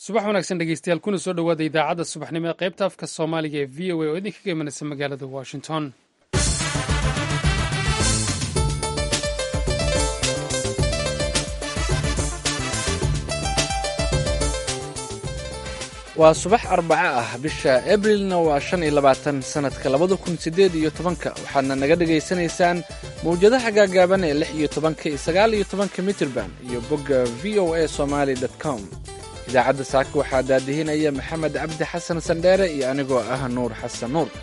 subax wanaagsan dhegeystayaal kuna soo dhowaada idaacadda subaxnimo ee qaybta afka soomaaliga ee v o a oo idinkaga imanaysa magaalada washington waa subax arbaco ah bisha abrilna waa shan iyo labaatan sannadka labada kun siddeed iyo tobanka waxaadna naga dhegaysanaysaan mawjadaha gaagaaban ee lix iyo tobanka iyo sagaal iyo tobanka mitirban iyo bogga v o a somaali com idaacadda saaka waxaa daadihinaya maxamed cabdi xasan sandheere iyo anigoo ah nuur xasan nuur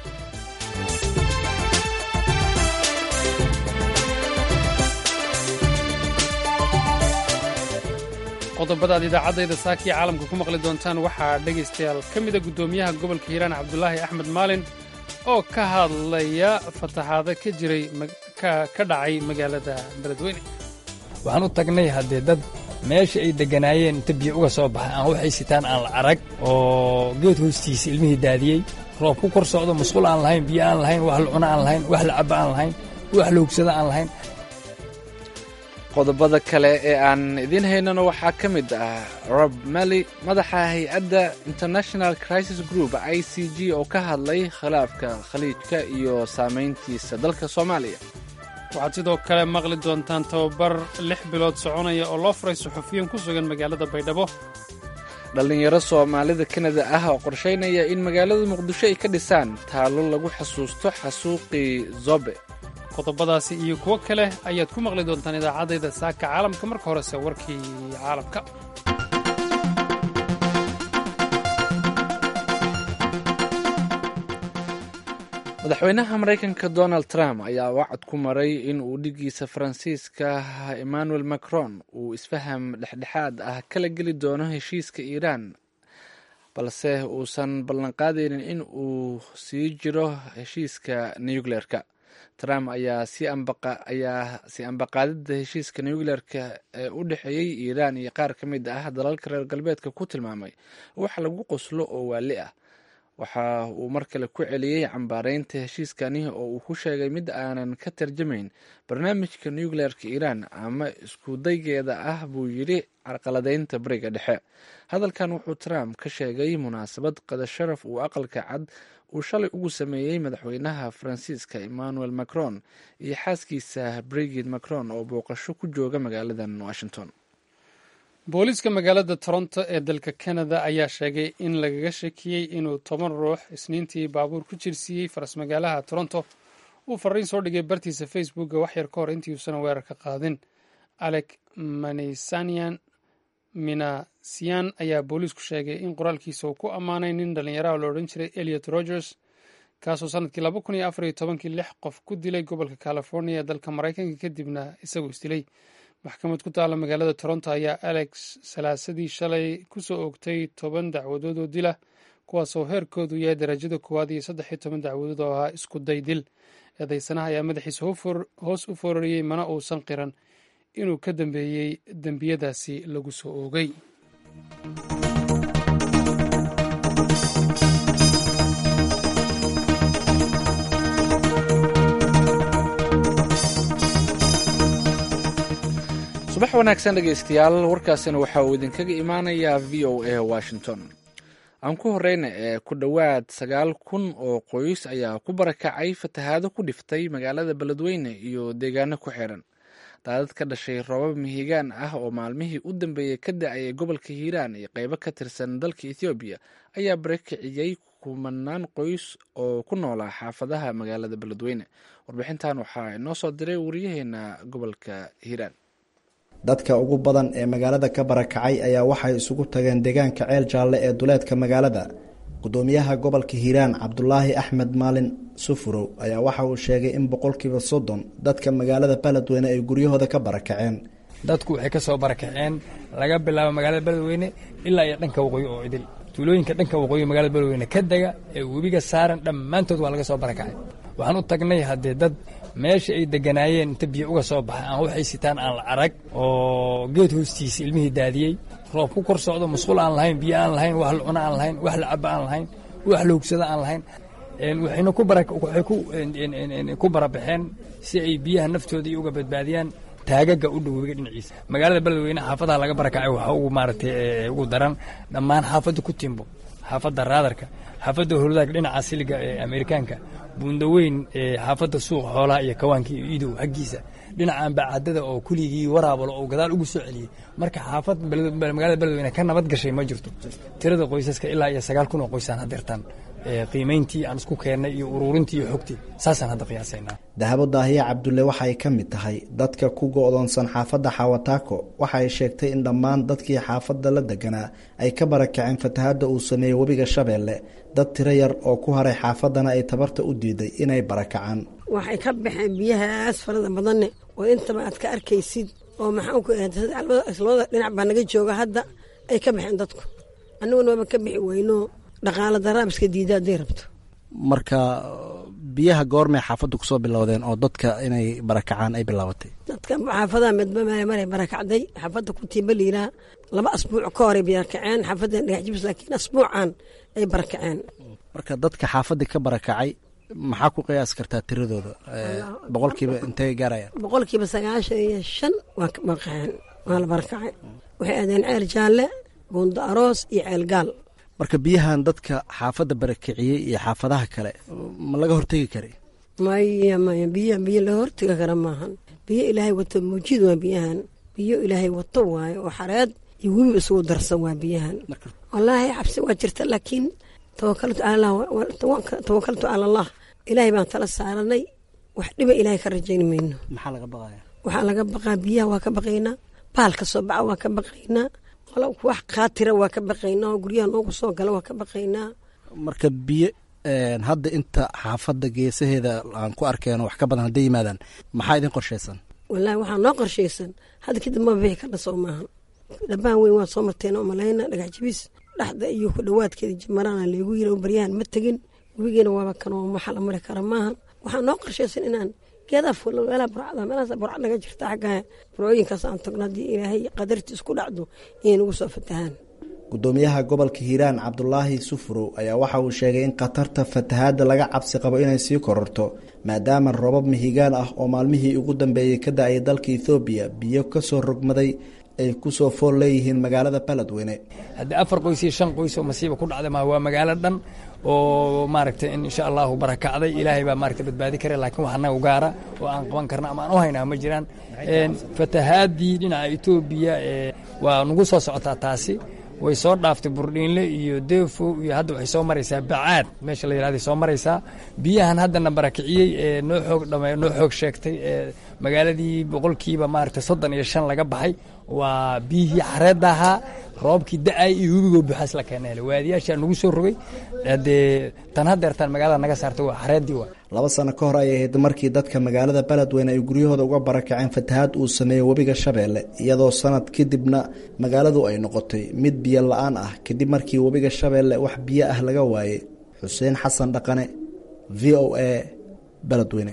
qodobada aad idaacaddayda saakiya caalamka ku maqli doontaan waxaa dhegaystayaal ka mida guddoomiyaha gobolka hiiraan cabdulaahi axmed maalin oo ka hadlaya fatahaada ka jiray ka dhacay magaalada beledweyne waxaan u tagnay haddee dad meesha ay degganaayeen inta biyo uga soo baxay aan waxay sitaan aan la arag oo geed hoostiisa ilmihii daadiyey roob ku kor socdo musqul aan lahayn biyo aan lahayn wax la cuno aan lahayn wax la cabbo aan lahayn wax la hugsado aan lahayn qodobada kale ee aan idiin haynano waxaa ka mid ah rob mali madaxa hay-adda international crisis group i c g oo ka hadlay khilaafka khaliijka iyo saamayntiisa dalka soomaaliya waxaad sidoo kale maqli doontaan tababar lix bilood soconaya oo loo furay suxufiyiin ku sugan magaalada baydhabo dhallinyaro soomaalida kanada ah oo qorshaynaya in magaalada muqdisho ay ka dhisaan taallo lagu xasuusto xasuuqii zobe qodobadaasi iyo kuwo kale ayaad ku maqli doontaan idaacaddayda saaka caalamka marka horese warkii caalamka madaxweynaha maraykanka donald trump ayaa wacad ku maray in uu dhigiisa faransiiska emmanuel macron uu isfaham dhexdhexaad ah kala geli doono heshiiska iiraan balse uusan ballanqaadaynin in uu sii jiro heshiiska nucleerka trump ayaa ayaa si ambaqaadida heshiiska nucleerka ee u dhexeeyey iiraan iyo qaar ka mid ah dalalka reer galbeedka ku tilmaamay wax lagu qoslo oo waali ah waxa uu mar kale ku celiyey cambaareynta heshiiskani oo uu ku sheegay mid aanan ka tarjamayn barnaamijka nucleerka iiraan ama iskudaygeeda ah buu yidhi carqaladeynta bariga dhexe hadalkan wuxuu trump ka sheegay munaasabad qadasharaf uu aqalka cad uu shalay ugu sameeyey madaxweynaha faransiiska emmanuel macron iyo xaaskiisa brigid macron oo booqasho ku jooga magaaladan washington booliiska magaalada toronto ee dalka canada ayaa sheegay in lagaga shakiyey inuu toban ruux isniintii baabuur ku jirsiiyey farasmagaalaha toronto uu fariin soo dhigay bartiisa facebooka waxyar ka hor intii uusan weerarka qaadin alec manisanian minasian ayaa booliisku sheegay in qoraalkiisa uu ku ammaanay nin dhallinyaraha la odhan jiray eliot rogers kaasoo sanadkii laba kun iyo afar iyo tobankii lix qof ku dilay gobolka california ee dalka maraykanka kadibna isagu isdilay maxkamad ku taalla magaalada toronto ayaa alex salaasadii shalay kusoo oogtay toban dacwadood oo dila kuwaasoo heerkoodu yahay darajada koowaad iyo saddex iyo toban dacwadood oo ahaa isku day dil eedaysanaha ayaa madaxiisa hoos u foorariyey mana uusan qiran inuu ka dambeeyey dembiyadaasi lagu soo oogay subax wanaagsan dhegaystayaal warkaasina waxa uu idinkaga imaanayaa v o a washington aan ku horeyna ee ku dhowaad sagaal kun oo qoys ayaa ku barakacay fatahaado ku dhiftay magaalada beledweyne iyo deegaano ku xiran daadad ka dhashay roobab mihigaan ah oo maalmihii u dambeeyey ka da-ayay gobolka hiiraan iyo qeybo ka tirsan dalka ethoobiya ayaa barakiciyey kumanaan qoys oo ku noolaa xaafadaha magaalada beledweyne warbixintan waxaa inoo soo diray wariyaheena gobolka hiiraan dadka ugu badan ee magaalada ka barakacay ayaa waxay isugu tageen deegaanka ceel jaalle ee duleedka magaalada gudoomiyaha gobolka hiiraan cabdulaahi axmed maalin sufurow ayaa waxa uu sheegay in boqolkiiba soddon dadka magaalada beledweyne ay guryahooda ka barakaceen dadku waxay ka soo barakaceen laga bilaabo magaalada beledweyne ilaa iyo dhanka waqooyi oo idil tuulooyinka dhanka waqooyi magaalada beledweyne ka dega ee webiga saaran dhammaantood waa laga soo barakacay waxaan u tagnay haddee dad meesha ay degganaayeen inta biyo uga soo baxay aan waxay sitaan aan la arag oo geed hoostiisa ilmihii daadiyey roob ku kor socdo musqul aan lahayn biyo aan lahayn wax la cuno aan lahayn wax la cabbo aan lahayn wax la hugsado aan lahayn waxayna ku barabaxeen si ay biyaha naftooda iyo uga badbaadiyaan taagaga u dhow webiga dhinaciisa magaalada beledweyne xaafadaha laga barakacay waxaa ugu maaragtay ugu daran dhammaan xaafadda ku timbo xaafadda raadarka xaafadda howladaag dhinaca siliga ee amerikaanka buundaweyn xaafadda suuq xoolaha iyo kawaanka iyo iidow xaggiisa dhinacan bacadada oo kuligii waraabalo oo gadaal ugu soo celiyey marka xaafad magaalada beledweyne ka nabad gashay ma jirto tirada qoysaska ilaa iyo sagaal kun oo qoysaan hadeertaan qiimayntii aan isku keennay iyo ururintii iyo xogtii saasaan hadda qiyaasaynaa dahabo daahiye cabdulle waxay ka mid tahay dadka ku go-doonsan xaafadda xawataako waxay sheegtay in dhammaan dadkii xaafadda la deganaa ay ka barakaceen fatahadda uu sameeyey webiga shabeelle dad tiro yar oo ku haray xaafaddana ay tabarta u diiday inay barakacaan waxay ka baxeen biyahaas farada badanne oo intaba aad ka arkaysid oo maxaan ku labada dhinac baa naga jooga hadda ay ka baxeen dadku annaguna waaba ka bixi weyno dhaqaala daraabiska diida hadday rabto marka biyaha goormay xaafadda kusoo bilowdeen oo dadka inay barakacaan ay bilaabatay dadka xaafadaha medbamaya maray barakacday xaafadda ku tiibaliilaa laba asbuuc ka horay barakaceen xaafadda dhagax jibis laakiin asbuucan ay barakaceen marka dadka xaafadda ka barakacay maxaa ku qiyaasi kartaa tiradooda boqolkiiba intay gaarayaan boqolkiiba sagaashan iyo shan waa ka barakaceen waa la barakacay waxay aadeen ceel jaalle buundo aroos iyo ceel gaal marka biyahan dadka xaafadda barakiciyey iyo xaafadaha kale ma laga hortegi kari maya maya biyaha biyo laga hortegi kara maahan biyo ilaahay wato muujid waa biyahan biyo ilaahay wato waayo oo xareed iyo webi isugu darsan waa biyahan wallaahi cabsi waa jirta laakiin tawakaltu cala allah ilaahay baan tala saaranay wax dhiba ilaahay ka rajayn mayno maxaa laga baqaya waxaa laga baqaa biyaha waa ka baqaynaa baal ka soo baxa waa ka baqaynaa wax khaatira waa ka baqaynaa oo guryaha noogu soo gala waa ka baqaynaa marka biyo hadda inta xaafadda geesaheeda aan ku arkeen wax ka badan hadday yimaadaan maxaa idin qorshaysan wallaahi waxaa noo qorshaysan hadda kadib ma bixi karna soo maahan dhabahan weyn waa soo marteen oo malayna dhagax jibis dhexda iyo ku dhowaadkeeda jimarana leegu yiri baryahan ma tegin webigeena waaba kanoo waxa la mari kara maahan waxaa noo qorshaysan inaan geedaa fulo meelaha burcada meelahaas burcad naga jirta xagga burcooyinkaas aan tagno haddii ilaahay qadartii isku dhacdo inay nagu soo fatahaan gudoomiyaha gobolka hiiraan cabdulaahi sufurow ayaa waxa uu sheegay in khatarta fatahaadda laga cabsi qabo inay sii kororto maadaama roobab mihigaan ah oo maalmihii ugu dambeeyey ka da-ay dalka ethoobiya biyo kasoo rogmaday ay kusoo fool leeyihiin magaalada beledweyne haddii afar qoys iyo shan qoys oo masiiba ku dhacday ma waa magaalo dhan oo maaragtay insha allahu barakacday ilaahay baa maaragtay badbaadi kare laakiin wax anaga gaara oo aan qaban karna ama aan u haynaa ma jiraan fatahaadii dhinaca etoobiya waa nagu soo socotaa taasi way soo dhaaftay burdhiinle iyo deefo iyo hadda waxay soo maraysaa bacaad meesha la yidhahday soo maraysaa biyahan haddana barakiciyey ee noo xoog dhame noo xoog sheegtay ee magaaladii boqolkiiba maaragtay soddon iyo shan laga baxay waa biyihii xareedda ahaa roobkii da-ay iyo webigoo buxaas la keena hele waadiyaashaa nagu soo rogay haddee tan hadeertaan magaalada naga saartay waa xareeddii waa laba sano ka hor ayay ahayd markii dadka magaalada beledweyne ay guryahooda uga barakaceen fatahaad uu sameeyey webiga shabeelle iyadoo sanad kadibna magaaladu ay noqotay mid biyo la-aan ah kadib markii webiga shabeelle wax biyo ah laga waayey xuseen xasan dhaqane v o a beledweyne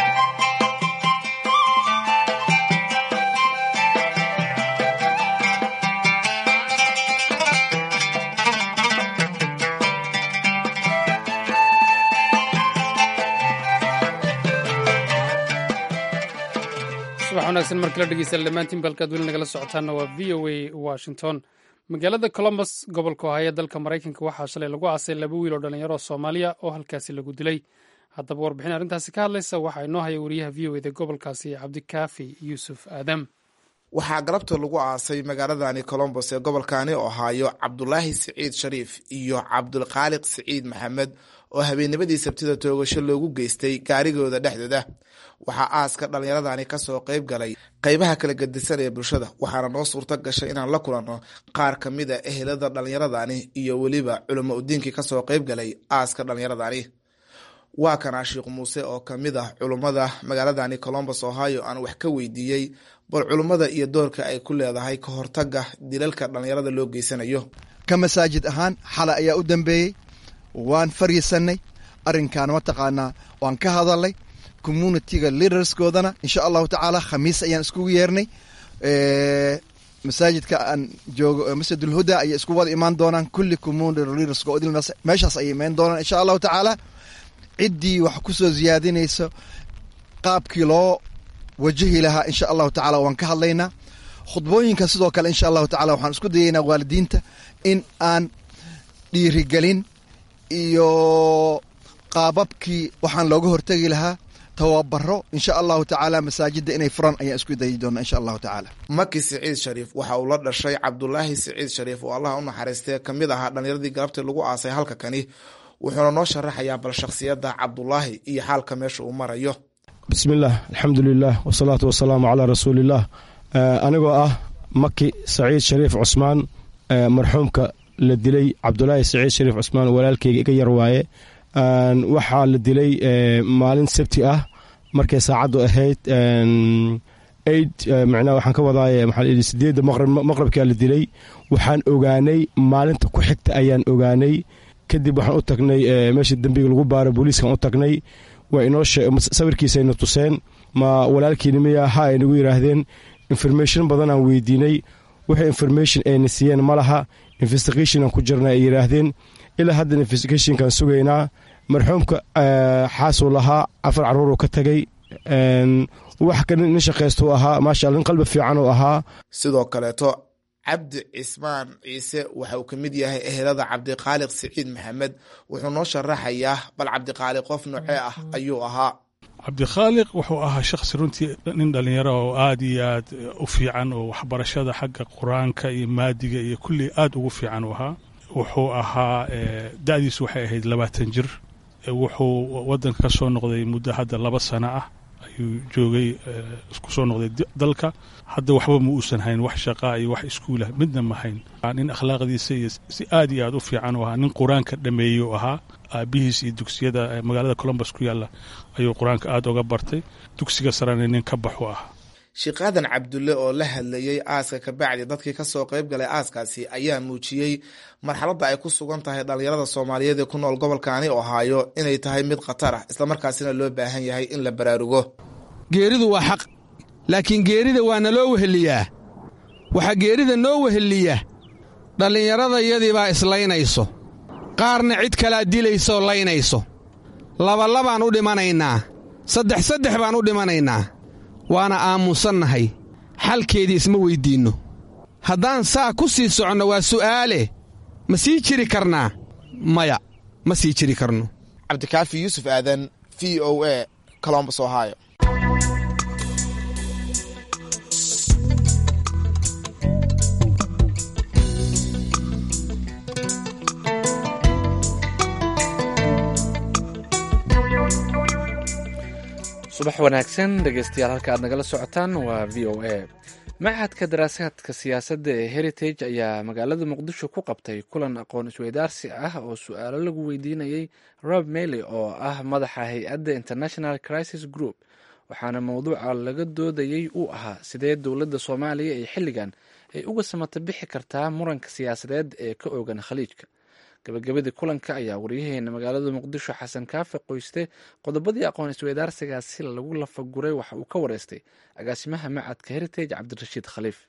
subax wanaagsan markala dhegeysta dhammaantiin balkaad weli nagala socotaana waa v o a washington magaalada colombus gobolka ohaya dalka maraykanka waxaa shalay lagu aasay laba wiil oo dhalinyaro soomaaliya oo halkaasi lagu dilay haddaba warbixin arrintaasi ka hadlaysa waxaa inoo haya wariyaha v o eda gobolkaasi cabdikaafi yuusuf aadam waxaa galabta lagu aasay magaaladani colombos ee gobolkani ohaayo cabdulaahi siciid shariif iyo cabdulkhaaliq siciid maxamed oo habeennimadii sabtida toogasho loogu geystay gaarigooda dhexdooda waxaa aaska dhallinyaradani kasoo qeyb galay qeybaha kala gedisan ee bulshada waxaana noo suurto gashay inaan la kulanno qaar ka mid a ehelada dhallinyaradani iyo weliba culamo udiinkii kasoo qeyb galay aaska dhallinyaradani waa kanaa sheekh muuse oo kamid ah culummada magaaladani colombos ohio aan wax ka weydiiyey bal culummada iyo doorka ay ku leedahay ka hortaga dilalka dhallinyarada loo geysanayo ka masaajid ahaan xalay ayaa u dambeeyey waan fariisanay arrinkan mataqaanaa waan ka hadalnay communitiga leaderskoodana insha allahu tacaala khamiis ayaan iskugu yeernay masaajidka aan joogo masjidulhuda ayay isku wada imaan doonaan kulli community leadersko meeshaas ayay imaan doonaan insha allahu tacaala ciddii wax kusoo ziyaadinayso qaabkii loo wajahi lahaa insha allahu tacala waan ka hadlaynaa khudbooyinka sidoo kale insha allahu tacala waxaan isku dayaynaa waalidiinta in aan dhiirigelin iyo qaababkii waxaan looga hortegi lahaa tababaro insha allahu tacaala masaajidda inay furan ayaan isku dayi doonaa insha allahu tacaala maki siciid shariif waxa uu la dhashay cabdulaahi siciid shariif oo allah u naxariistay ka mid ahaa dhallinyaradii galabtii lagu aasay halka kani wuxuuna noo sharaxayaa bal shakhsiyadda cabdulaahi iyo xaalka meesha uu marayo bismillaah alxamdulilah wasalaatu wasalaamu calaa rasuulillaah anigoo ah maki saciid shariif cusmaan marxuumka la dilay cabdulaahi saciid shariif cusmaan walaalkeyga iga yar waaye waxaa la dilay maalin sabti ah markay saacaddu ahayd aid macnaha waxaan ka wadaaye maxaa sideedda maqrabkaa la dilay waxaan ogaanay maalinta ku xigta ayaan ogaanay kadib waxaan u tagnay meesha dembiga lagu baaro booliiskan u tagnay waa inoo sawirkiisayna tuseen ma walaalkiina miya ha ay nagu yidhaahdeen information badan aan weydiinay wixii information ayna siiyeen ma laha investigationan ku jirna ay yidhaahdeen ilaa haddan investigationkan sugaynaa marxuumka xaasuu lahaa afar caruuruu ka tagay wax ka nin shaqaystuu ahaa maasha alla nin qalbi fiican uu ahaa sidoo kaleeto cabdi cismaan ciise waxa uu ka mid yahay ehelada cabdiqaaliq siciid maxamed wuxuu noo sharaxayaa bal cabdiqaaliq qof noocee ah ayuu ahaa cabdikhaaliq wuxuu ahaa shakhsi runtii nin dhallinyaro oo aad iyo aad u fiican oo waxbarashada xagga qur-aanka iyo maadiga iyo kulli aad ugu fiican u ahaa wuxuu ahaa da'diisu waxay ahayd labaatan jir wuxuu waddanka ka soo noqday muddo hadda laba sano ah ayuu joogay isku soo noqday dalka hadda waxba ma uusan hayn wax shaqaa iyo wax iskuulah midna ma hayn nin akhlaaqdiisa iyo si aad iyo aad u fiican u ahaa nin qur-aanka dhameeyey u ahaa aabihiis iyo dugsiyada magaalada colombus ku yaalla ayuu qur-aanka aad uga bartay dugsiga sarena nin ka baxu ahaa sheekh aadan cabdulle oo la hadlayey aaska kabacdi dadkii kasoo qayb galay aaskaasi ayaa muujiyey marxaladda ay ku sugan tahay dhallinyarada soomaaliyeed ee ku nool gobolkaani ohaayo inay tahay mid khatar ah islamarkaasina loo baahan yahay in la baraarugo geeridu waa xaq laakiin geerida waa naloo weheliyaa waxaa geerida noo weheliya dhallinyaradayadii baa islaynayso qaarna cid kalaa dilaysooo laynayso labalabaan u dhimanaynaa saddex saddex baan u dhimanaynaa waana aamusannahay xalkeedii isma weyddiinno haddaan saa ku sii soconno waa su'aale ma sii jiri karnaa maya ma sii jiri karno cabdikaafi yuusuf aadan v o a colombus ohio subax wanaagsan dhegeystayaal halka aad nagala socotaan waa v o a machadka daraasaadka siyaasadda ee heritage ayaa magaalada muqdisho ku qabtay kulan aqoon isweydaarsi ah oo su-aalo lagu weydiinayey rob mely oo ah madaxa hay-adda international crisis group waxaana mowduuca laga doodayey uu ahaa sidee dowladda soomaaliya ee xilligan ay uga samata bixi kartaa muranka siyaasadeed ee ka oogan khaliijka gabagabadii kulanka ayaa waryaheena magaalada muqdisho xasan kaafe qoyste qodobadii aqoon isweydaarsigaasi lagu lafaguray waxa uu ka wareystay agaasimaha macadka heritage cabdirashiid khaliif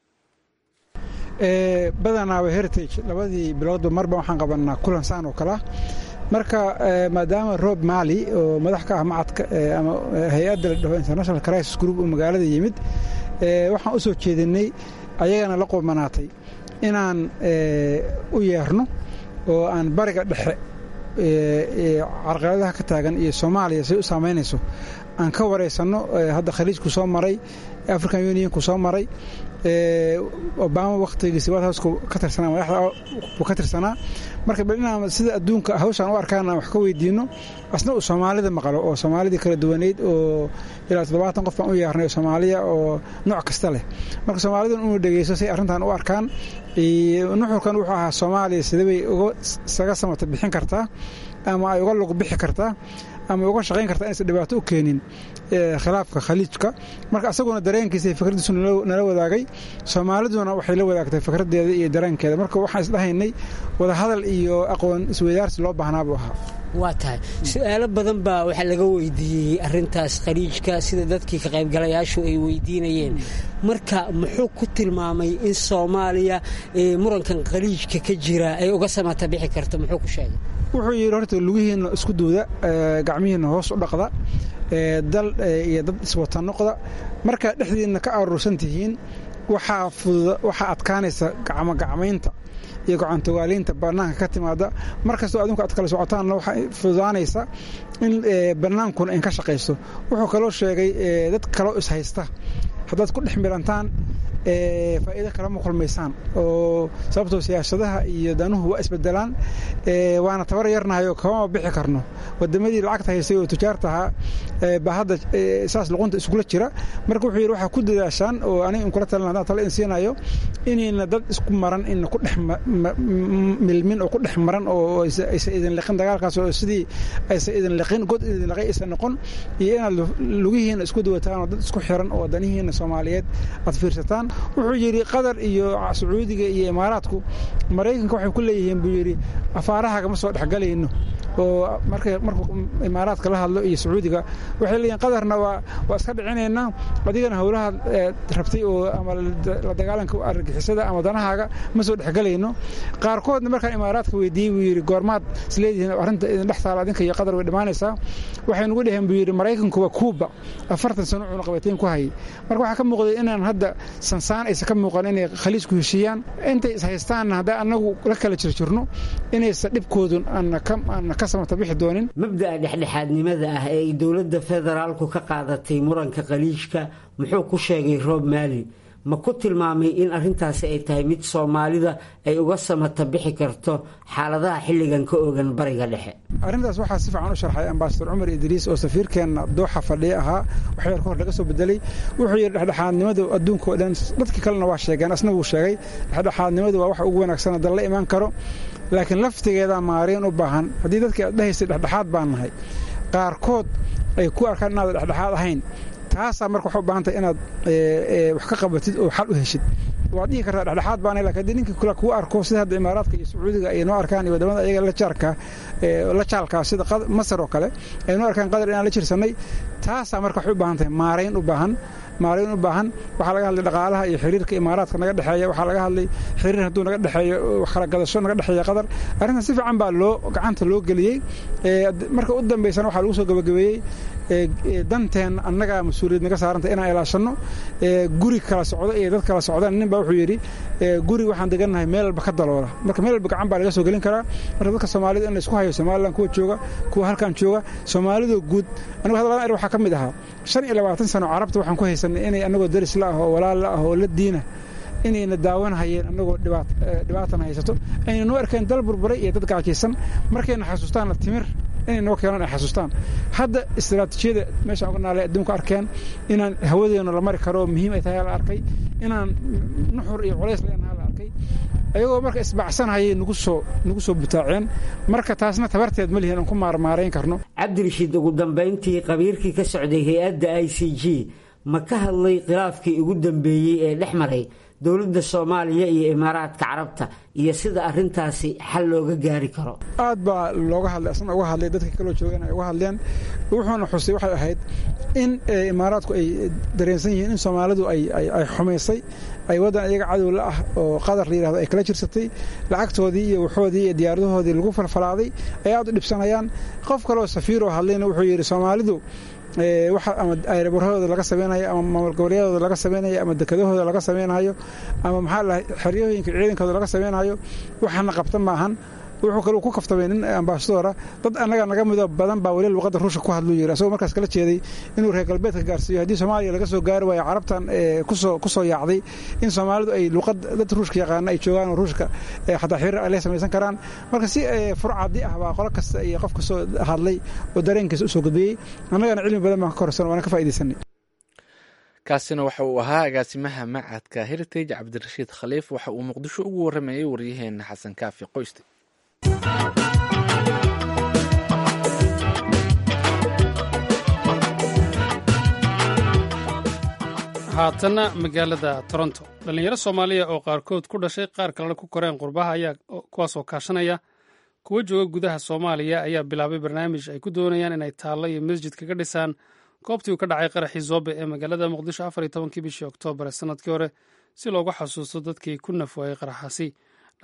badanaaba heritage labadii biloodba marba waxaan qabanaa kulan saan oo kalea marka maadaama rob mali oo madax ka ah macadka ama hay-adda la dhaho international crisis group oo magaalada yimid waxaan u soo jeedinay ayagana la qubanaatay inaan u yeerno oo aan bariga dhexe carqaladaha ka taagan iyo soomaaliya say u saamaynayso aan ka waraysanno hadda khaliijku soo maray african unionku soo maray obama wakhtigiisi white housku ka tirsanaa madaxda buu ka tirsanaa marka bal inaan sida adduunka hawshaan u arkaan aan wax ka weydiinno asna uu soomaalida maqlo oo soomaalidii kala duwaneyd oo ilaa toddobaatan qof baan u yeernay oo soomaaliya oo nooc kasta leh marka soomaalidan unu dhegeyso say arrintan u arkaan nuxurkan wuxuu ahaa soomaaliya sidabay isaga samata bixin kartaa ama ay uga lug bixi kartaa ama uga shaqayn kartaa inaysan dhibaato u keenin khilaafka khaliijka marka asaguna dareenkiisa fikradiisu nala wadaagay soomaaliduna waxay la wadaagtay fikradeeda iyo dareenkeeda marka waxaan isdhahaynay wadahadal iyo aqoon isweydaarsi loo baahnaa buu ahaa waa tahay su-aalo badan baa waxaa laga weydiiyey arintaas khaliijka sida dadkii ka qaybgalayaashu ay weydiinayeen marka muxuu ku tilmaamay in soomaaliya murankan khaliijka ka jira ay uga samata bixi karto muxuu ku sheegay wuxuu yidhi horta lugihiinna isku duuda gacmihiinna hoos u dhaqda dal iyo dad iswata noqda markaad dhexdiinna ka aruursan tihiin waxaa adkaanaysa gacmogacmaynta iyo gacantogaaliinta bannaanka ka timaada mar kastoo adinku aad kala socotaanna waxaa fududaanaysa in bannaankuna in ka shaqayso wuxuu kaloo sheegay dad kaloo ishaysta haddaad ku dhex mirantaan faa'iido kalama kulmaysaan oo sababtoo siyaasadaha iyo danuhu waa isbedelaan waana tabar yarnahay oo kamama bixi karno wadamadii lacagta haystay oo tujaarta ahaa baa hadda saas luqunta iskula jira marka wuxuu yidhi waxaa ku dadaashaan oo aniga in kula talin haddaan tala in siinayo inayna dad isku maran ina ku dhex milmin oo ku dhex maran oo aysan idin liqin dagaalkaas oo sidii aysan idin liqin god idin liqay aysan noqon iyo inaad lugihiina isku dawataan oo dad isku xiran oo danihiina soomaaliyeed aad fiirsataan wuxuu yidhi qatar iyo sacuudiga iyo imaaraadku maraykanka waxay ku leeyihiin buu yidhi afaaraha kama soo dhexgalayno oo markuu imaaraadka la hadlo iyo sacuudiga waxay leeyihin qatarna waa iska dhicinaynaa adigana howlaha rabtay oo ama la dagaalanka argixisada ama danahaaga ma soo dhexgalayno qaarkoodna markaan imaaraadka weydiiyey buu yidhi goormaad isleedihiin arrinta idin dhex taala adinka iyo qatar way dhammaanaysaa waxay nugu dheheen buu yidhi maraykanku waa kuuba afartan sano cunaqabateyn ku hayay marka waxaa ka muuqday inaan hadda sansaan aysan ka muuqan inay khaliisku heshiiyaan intay ishaystaanna haddaa annagu la kala jirjirno inaysan dhibkoodun aanna ka samata bixi doonin mabda'a dhexdhexaadnimada ah ee ay dowladda federaalku ka qaadatay muranka khaliijka muxuu ku sheegay roob maali ma ku tilmaamay in arrintaasi ay tahay mid soomaalida ay uga samata bixi karto xaaladaha xilligan ka ogan bariga dhexe arrintaas waxaa si fiican u sharxay ambasador cumar idriis oo safiirkeenna dooxa fadhiya ahaa waxyar ka hor laga soo bedelay wuxuu yidhi dhexdhexaadnimadu adduunka oo dhan dadkii kalena waa sheegeen asna wuu sheegay dhexdhexaadnimadu waa wax ugu wanaagsanoo dal la imaan karo laakiin laftigeedaa maariin u baahan haddii dadkii aad dhahaysay dhexdhexaad baan nahay qaarkood ay ku arkaan inaada dhexdhexaad ahayn taasaa marka waxaa u baahantay inaad wax ka qabatid oo xal u heshid waad dhihi kartaa dhexdhexaad baana lakin haddii ninkii kule kuu arko sida hadda imaaraadka iyo sacuudiga ay noo arkaan iyo wadamada ayaga la jaarka la jaalkaa sida masar oo kale ay noo arkaan qadar inaan la jirsannay taasaa marka waxay u baahan tahay maarayn u baahan maarayn u baahan waxaa laga hadlay dhaqaalaha iyo xiriirka imaaraadka naga dhexeeya waxaa laga hadlay xiriir hadduu naga dhexeeyo wax kala gadasho naga dhexeeya qadar arrintan si fiican baa loo gacanta loo geliyey marka u dambaysana waxaa lagu soo gabagabeeyey danteen annagaa mas-uuliyad naga saarantay inaan ilaashanno guri kala socdo iyo dad kala socdaan nin baa wuxuu yidhi guri waxaan degannahay meel walba ka daloola marka meel walba gacan baa laga soo gelin karaa marka dadka soomaalida in la isku hayo somalilan kuwa jooga kuwa halkan jooga soomaalidoo guud anigu hadallaan er waxaa ka mid ahaa shan iyo labaatan sano carabta waxaan ku haysanay inay annagoo daris la ah oo walaal la ah oo la diina inayna daawanahayeen annagoo dhibaatan haysato ayna noo arkeen dal burburay iyo dad gaajaysan markayna xasuustaanna timir inay noo keenaan ay xasuustaan hadda istaraatiijiyada meeshaan uga naalay adduunka arkeen inaan hawadeena la mari karo oo muhiim ay tahay la arkay inaan nuxur iyo culays leenaha la arkay ayagoo marka isbacsanhayay nagu soo nagu soo butaaceen marka taasna tabarteed ma lihin aan ku maarmaarayn karno cabdirashiid ugu dambayntii qabiirkii ka socday hay-adda i c g ma ka hadlay khilaafkii ugu dambeeyey ee dhex maray dowladda soomaaliya iyo imaaraadka carabta iyo sida arintaasi xal looga gaari karo aad baa looga hadlay asna uga hadlay dadka kaloo joogan ay uga hadleen wuxuuna xusay waxay ahayd in imaaraadku ay dareensan yihiin in soomaalidu ay xumaysay ay waddan iyaga cadow la ah oo qadar la yidhahdo ay kala jirsatay lacagtoodii iyo waxoodii iyo diyaaradahoodii lagu falfalaaday ay aad u dhibsanayaan qof kaloo safiiroo hadlayna wuxuu yidhi soomaalidu waxa ama ayrabarahooda laga samaynayo ama maamul goboleeyadooda laga samaynayo ama dekadahooda laga samaynayo ama maxaa lahay xeryahooyinka ciidankooda laga samaynayo waxana qabta maahan wuxuu kale ku kaftamay nin ambasadora dad annaga naga mido badan baa weli luqadda ruushka ku hadluu yiri asagoo markaas kala jeeday inuu reer galbeedka gaarsiiyo haddii soomaaliya laga soo gaari waayo carabtan kusoo kusoo yaacday in soomaalidu ay luqad dad ruushka yaqaana ay joogaan oo ruushka xataa xiriir ay la samaysan karaan marka si furcadi ah baa qolo kasta iyo qof kasoo hadlay oo dareenkiisa usoo gudbiyey annagana cilmi badan baan ka korsan waana ka faa'iidaysanay kaasina waxa uu ahaa agaasimaha macadka heritage cabdirashiid khaliif waxa uu muqdisho ugu waramayay waryaheena xasan kaafi qoyste haatanna magaalada toronto dhallinyaro soomaaliya oo qaarkood ku dhashay qaar kalena ku koreen qurbaha ayaa kuwaasoo kaashanaya kuwa jooga gudaha soomaaliya ayaa bilaabay barnaamij ay ku doonayaan inay taallo iyo masjid kaga dhisaan goobtii uu ka dhacay qaraxii zoobe ee magaalada muqdisho afar iyo tobankii bishii oktoobar ee sanadkii hore si loogu xasuusto dadkii ku nafwaayey qaraxaasi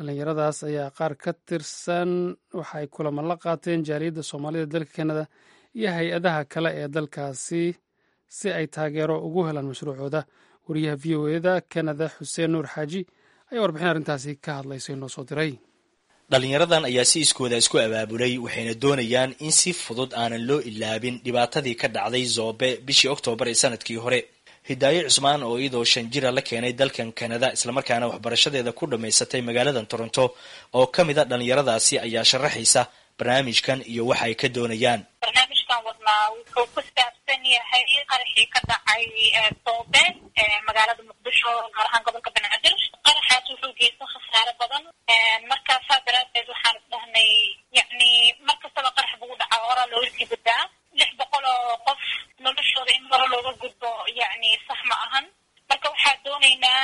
dhallinyaradaas ayaa qaar ka tirsan waxay kulamo la qaateen jaaliyadda soomaalida dalka kanada iyo hay-adaha kale ee dalkaasi si ay taageero ugu helaan mashruucooda wariyaha v o eda kanada xuseen nuur xaaji ayaa warbixin arrintaasi ka hadlaysay noo soo diray dhalinyaradan ayaa si iskooda isku abaabulay waxayna doonayaan in si fudud aanan loo ilaabin dhibaatadii ka dhacday zoobe bishii oktoobar ee sanadkii hore hidaayo cusmaan oo iyadoo shan jira la keenay dalkan kanada islamarkaana waxbarashadeeda ku dhammaysatay magaaladan toronto oo ka mid a dhalinyaradaasi ayaa sharaxaysa barnaamijkan iyo waxa ay ka doonayaan barnaamijkan wadnaa wuxuu ku saabsan yahay qaraxii ka dhacay soobe magaalada muqdisho gaar ahaan gobolka banaadir qaraxaas wuxuu geysta khasaare badan markaa saa daraadeed waxaan dhahnay yani mar kastaba qarax buu dhacaa horaa looga sii gudbaa lix boqol oo qof noloshooda in hore looga gudbo yani sax ma ahan marka waxaa doonaynaa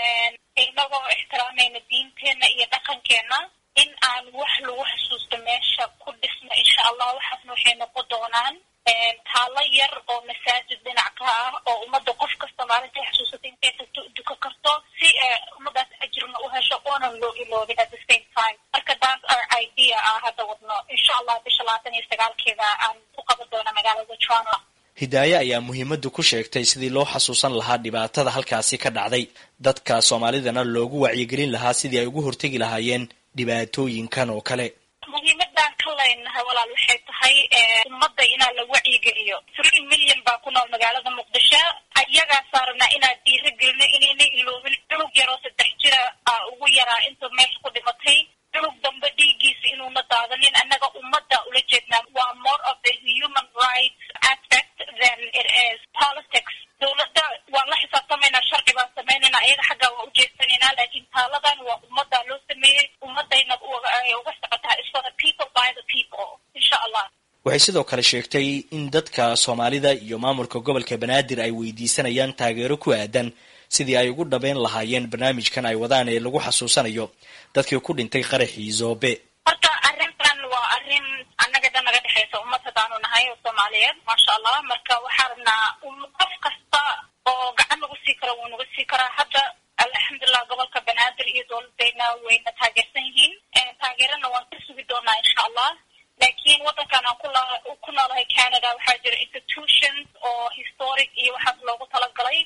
inagoo ixtiraamayna diinteena iyo dhaqankeena in aan wax lagu xasuusto meesha ku dhisno insha allah waxaasna waxay noqon doonaan taalo yar oo masaajid dhinac ka ah oo ummadda qof kasta maalinta xasuusata intay tagto duka karto si ummadaas ajirna u hesho oonan loo iloobin at the same time marka taas our idea ah hadda wadno insha allah bisha labaatan iyo sagaalkeeda aan ku qaban doona magaalada toronto hidaaye ayaa muhiimaddu ku sheegtay sidii loo xasuusan lahaa dhibaatada halkaasi ka dhacday dadka soomaalidana loogu wacyigelin lahaa sidii ay ugu hortegi lahaayeen dhibaatooyinkan oo kale muhiimadaan ka leynahay walaal waxay tahay ummadda inaa la wacyigeliyo three million baa ku nool magaalada muqdisho ayagaasaa rabnaa inaad dhiira gelino inayna iloobin cunug yaroo saddex jira aa ugu yaraa inta meesha ku dhimatay cunug dambe dhiigiisa inuuna daadanin annaga ummadda ula jeednaa waa more of the human rights aspect than it is politics dowladda waan la xisaabtamaynaa sharci baan samaynayna ayaga xaggaa waa ujeedsanaynaa laakiin taaladan waa ummaddaa loo sameeyey ummadayna uga socotaa is for the people by the people insha allah waxay sidoo kale sheegtay in dadka soomaalida iyo maamulka gobolka banaadir ay weydiisanayaan taageero ku aadan sidii ay ugu dhabeyn lahaayeen barnaamijkan ay wadaan ee lagu xasuusanayo dadkii ku dhintay qaraxii zoobe horta arrintan waa arrin annaga dhan naga dhexaysa ummad haddaanu nahay oo soomaaliyeed maasha allah marka waxaa rabnaa qof kasta oo gacan nagu sii kara wuu nagu sii karaa hadda alxamdulilah gobolka banaadir iyo dowladayna wayna taageersan yihiin taageerana waan ka sugi doonaa insha allah laakiin waddankan aan kula ku noolahay canada waxaa jira institutions oo historic iyo waxaas loogu talagalay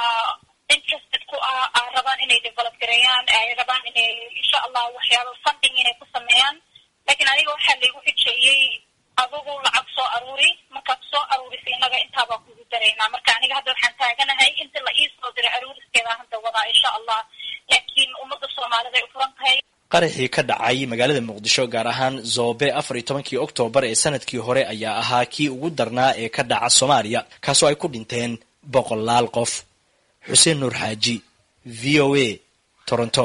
interested ku ah a rabaan inay develop gareeyaan ay rabaan inay insha allah waxyaaba funding inay ku sameeyaan laakiin aniga waxaa laygu xijeeyey adigu lacag soo aruuri markaad soo aruurisay innaga intaabaa kugu daraynaa marka aniga hadda waxaan taaganahay inta la ii soo diray aruuriskeeda hadda wadaa insha allah laakiin ummadda soomaalida ay u furan tahay qaraxii ka dhacay magaalada muqdisho gaar ahaan zoobe afar iyo tobankii oktoobar ee sanadkii hore ayaa ahaa kii ugu darnaa ee ka dhaca soomaaliya kaasoo ay ku dhinteen boqolaal qof xuseen nuur xaaji v o a toronto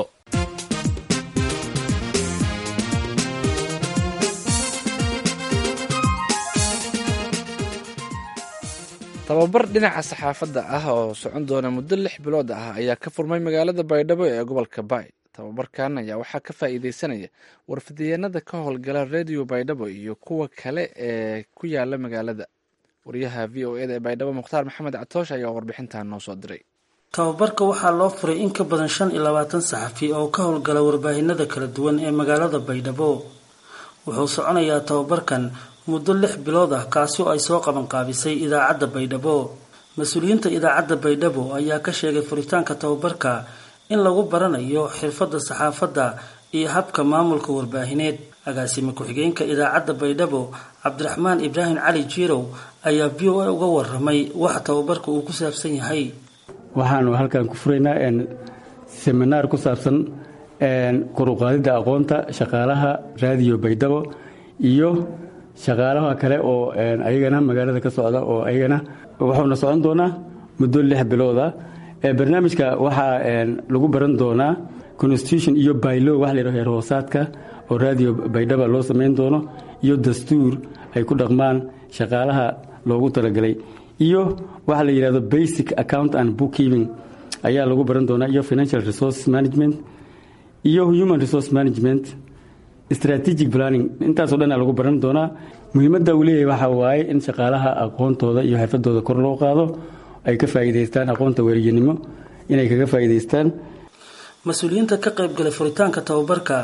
tababar dhinaca saxaafadda ah oo socon doona muddo lix bilood ah ayaa ka furmay magaalada baydhabo ee gobolka baay tababarkan ayaa waxaa ka faa'iideysanaya warfidiyeenada ka howlgala redio baydhabo iyo kuwa kale ee ku yaala magaalada wariyaha v o eda ee baydhabo mukhtaar maxamed catoosh ayaa warbixintan noo soo diray tababarka waxaa loo furay in ka badan shan iyo labaatan saxafi oo ka howlgala warbaahinada kala duwan ee magaalada baydhabo wuxuu soconayaa tababarkan muddo lix bilood ah kaasi oo ay soo qabanqaabisay idaacadda baydhabo mas-uuliyiinta idaacadda baydhabo ayaa ka sheegay furitaanka tababarka in lagu baranayo xirfadda saxaafadda iyo habka maamulka warbaahineed agaasime ku-xigeenka idaacadda baydhabo cabdiraxmaan ibraahim cali jiirow ayaa v o a uga waramay waxa tababarka uu ku saabsan yahay waxaanu halkan ku furaynaa seminaar ku saabsan koruqaadidda aqoonta shaqaalaha raadiyo baydhabo iyo shaqaalaha kale oo ayagana magaalada ka socda oo ayagana wuxuuna socon doonaa muddo lix bilooda barnaamijka waxaa lagu baran doonaa constitution iyo bylo waxa la yidhaho heer hoosaadka oo raadiyo baydhaba loo samayn doono iyo dastuur ay ku dhaqmaan shaqaalaha loogu talagalay iyo waxa la yidhahdo basic account and bookkeeping ayaa lagu baran doonaa iyo financial resource management iyo human resource management strategic planning intaasoo dhan lagu baran doonaa muhiimadda uu leeyahay waxaa waaye in shaqaalaha aqoontooda iyo xirfadooda kor loo qaado ay ka faa'iidaystaan aqoonta weeriyanimo inay kaga faa'iidaystaan mas-uuliyiinta ka qaybgalay furitaanka tababarka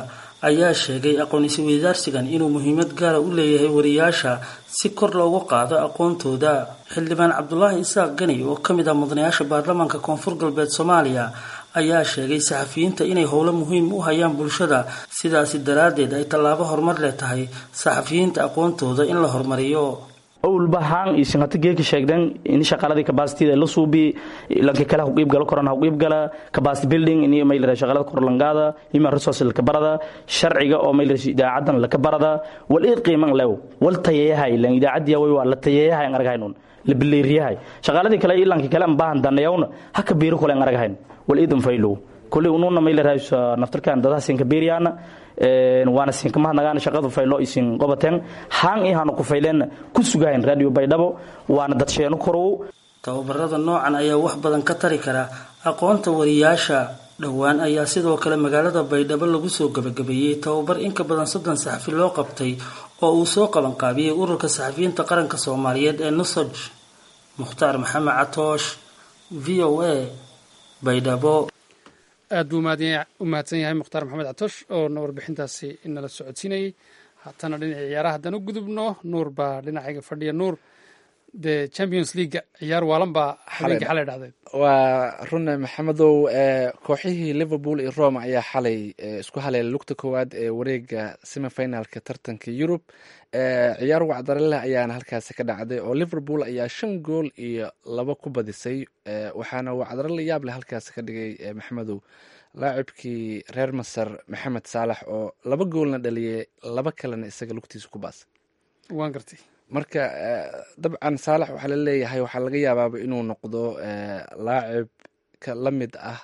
ayaa sheegay aqoon isweydaarsigan inuu muhiimad gaara u leeyahay wariyaasha si kor loogu qaado aqoontooda xildhibaan cabdulaahi isaaq gani oo ka mid ah mudanayaasha baarlamaanka koonfur galbeed soomaaliya ayaa sheegay saxafiyiinta inay howlo muhiim u hayaan bulshada sidaasi daraaddeed ay tallaabo horumar leh tahay saxafiyiinta aqoontooda in la horumariyo owlbahaan isinhata geeka sheegden ini shaqaaladii capacity la suubi lanka kale ku qiibgalo koran ha qiibgala capacity building ini maylir shaqaalada korlangaada human resources laka barada sharciga oo maylir idaacadan laka barada wal id qiiman lew wal tayeeyahay lan idaacadii way waa la tayeeyahay argahaynun la bileeriyahay shaqaaladii kale ilanka kale aan baahan danayawna ha ka biiro kale argahayn wal idin faylo kulli ununa maylir naftarkan dadaha sinka biiriyana waana sinkamahanagaana shaqada faylo isin qobateen haan ihana ku fayleen ku sugahayn radio baydhabo waana dadsheeno korow tababarada noocan ayaa wax badan ka tari kara aqoonta wariyaasha dhowaan ayaa sidoo kale magaalada baydhabo lagu soo gabagabeeyey tababar inka badan soddon saxafi loo qabtay oo uu soo qabanqaabiyey ururka saxafiyiinta qaranka soomaaliyeed ee nusaj mukhtaar maxamed catoosh v o a baydhabo aad buu u mahadsan yahay mukhtaar maxamed catoosh oo na warbixintaasi inala socodsiinayay haatana dhinacii ciyaaraha haddaan u gudubno nuur baa dhinacayga fadhiya nuur de champions leaga ciyaar waalan baa habeenkii xalay dhacday waa rune maxamedow kooxihii liverpool iyo rome ayaa xalay isku haleelay lugta koowaad ee wareega semifinalka tartanka yurub ciyaar wacdaraleh ayaana halkaasi ka dhacday oo liverpool ayaa shan gool iyo laba ku badisay waxaana wacdarala yaab leh halkaasi ka dhigay maxamedow laacibkii reer masar maxamed saalax oo laba goolna dhaliyay laba kalena isaga lugtiisa ku baasay waan gartay marka dabcan saalax waxaa la leeyahay waxaa laga yaabaaba inuu noqdo laacib ka la mid ah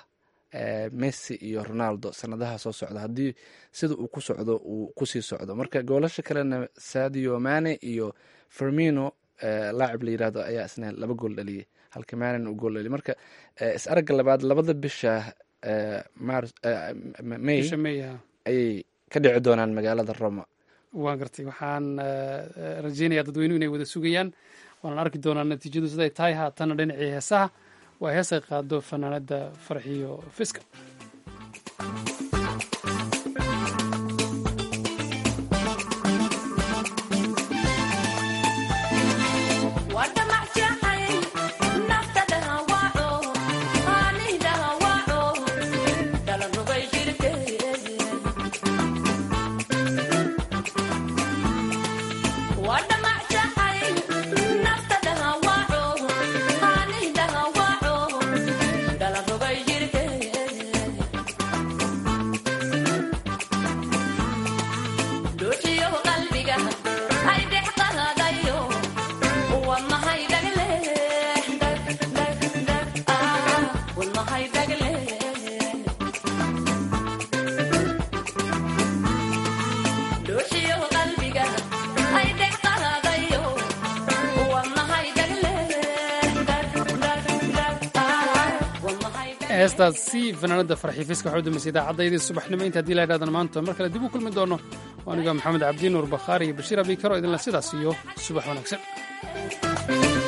messi iyo ronaldo sanadaha soo socda haddii sida uu ku socdo uu kusii socdo marka goolasha kalena sadio mane iyo fermino laacib la yirahdo ayaa isna laba gool dhaliyay halka manen uu gool dhaliyay marka is aragga labaad labada bisha may ayay ka dhici doonaan magaalada roma waan gartay waxaan rajeynayaa dadweynuhu inay wada sugayaan waanaan arki doonaa natiijadu siday tahay haatana dhinacii heesaha waa heesay qaado fanaanada farxiyo fiska heestaasi fanaanada farxiifiska waxaa u dambeysay idaacaddaydii subaxnimo inta haddii la idhahdana maanta mar kale dib u kulmi doono aniga maxamed cabdi nuur bakhaari iyo bashiir abikaro idinla sidaas iyo subax wanaagsan